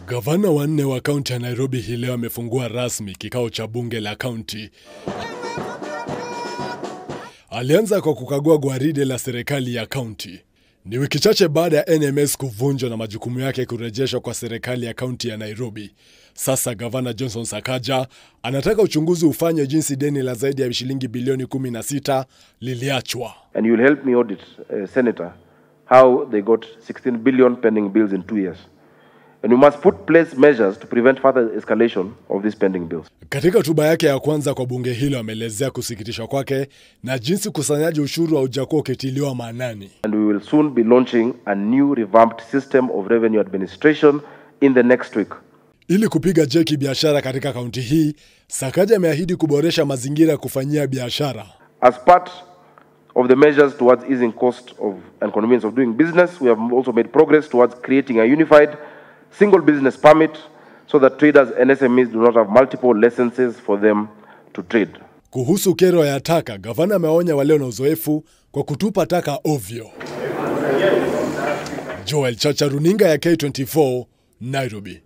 Gavana wanne wa kaunti ya Nairobi hii leo amefungua rasmi kikao cha bunge la kaunti. Alianza kwa kukagua gwaride la serikali ya kaunti. Ni wiki chache baada ya NMS kuvunjwa na majukumu yake kurejeshwa kwa serikali ya kaunti ya Nairobi. Sasa gavana Johnson Sakaja anataka uchunguzi ufanywe jinsi deni la zaidi ya shilingi bilioni 16 liliachwa. and you will help me audit, uh, Senator, how they got 16 billion pending bills in two years. And we must put place measures to prevent further escalation of these pending bills. Katika hotuba yake ya kwanza kwa bunge hilo ameelezea kusikitishwa kwake na jinsi ukusanyaji ushuru haujakuwa ukitiliwa maanani. And we will soon be launching a new revamped system of revenue administration in the next week. Ili kupiga jeki biashara katika kaunti hii, Sakaja ameahidi kuboresha mazingira ya kufanyia biashara. As part of the measures towards easing cost of and convenience of doing business, we have also made progress towards creating a unified single business permit so that traders and SMEs do not have multiple licenses for them to trade. Kuhusu kero ya taka, gavana ameonya walio na uzoefu kwa kutupa taka ovyo. Joel Chacha, runinga ya K24, Nairobi.